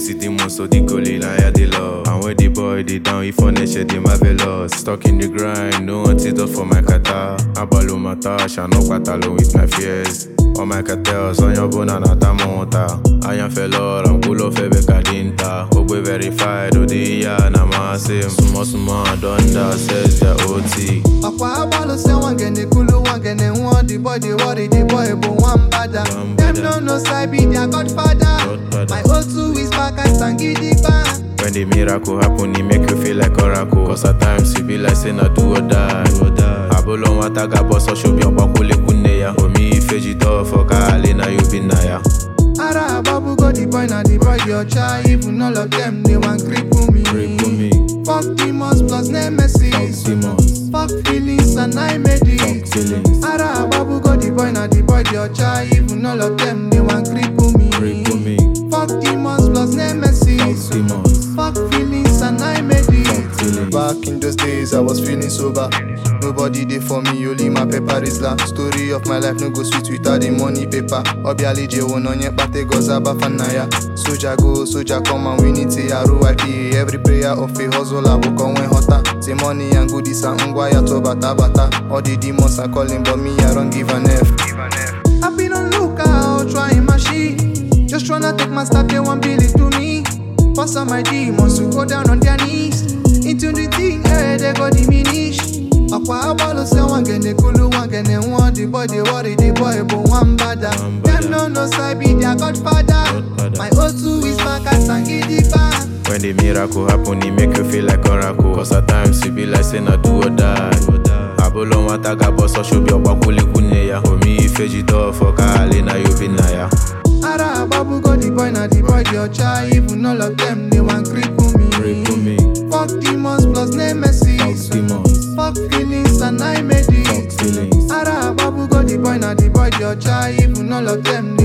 see demons, so the goalie, now yeah, the love. And when the boy, they down, if on nature, they marvelous. Stuck in the grind, no antidote for my kata. Abalo mata, shano patalo with my fears. On my cartels, on your bone and atamonta. I am fellow, I'm cool of Ebe Kadinta. Ogbe verified, Odiya, Namasim. Sumo Sumo, Donda, says the OT. ọ̀pọ̀ agbálù ṣe wọ́n gẹ̀nẹ̀ kúlú wọ́n gẹ̀nẹ̀ wọ́n the boy dey worry the boy bò wọ́n bàdà. One dem bada. no know say I be their godfather. Godfather. my o2 is back and sangidigba. When the miracle happen, it make you feel like oracle. Cause at times you be like say na do or die. Abolo wataga boss or show me a bakule kuneya. Omi ifeji do for kale na you be naya. ara ababu go the boy na the boy dey ọcha even all of them dey wan cripple me. Cripple me. fuck demons plus nemesis. demons. fuck feelings and I made it. feelings. ara ababu go the boy na the boy dey ọcha even all of them dey wan cripple me. Cripple me. fuck demons plus nemesis. demons. Fuck feelings and I made it. feelings. Back in those days, I was feeling sober. Nobody there for me, only my paper is la. Story of my life no go sweet without the money paper. Obiali je wononye pate goza bafanaya. Soja go, soja come and we need to ROIP. Every prayer of a hustler will come when hotter. Say money and goodies and ngwa ya to bata bata. All the demons are calling, but me I don't give an F. I've been on lookout, trying my shit. Just tryna take my stuff, they want bill it to me. Pass on my demons to go down on their knees. Into the thing, eh, they go diminish. Ọ̀pọ̀ abọ́lù ṣe wọ́n gẹ̀nẹ̀ kúlú wọ́n gẹ̀nẹ̀ wọ́n the boy dey worry the boy bò wọ́n bàdà. One Dem bada. no know say I be their godfather. Godfather. My O2 is back and sangidigba. When the miracle happen, it make you feel like oracle. Cause at times you be like say na do or die. Abolo wataga boss or show me a bakule kuneya. Omi ifeji do for kale na you be naya. Ara ababu go the boy na the boy dey ọcha even all of them dey wan cripple me. Cripple me. Fuck demons plus nemesis. demons. Fuck feelings and I made it. feelings. Ara ababu go the boy na the boy dey ọcha even all of them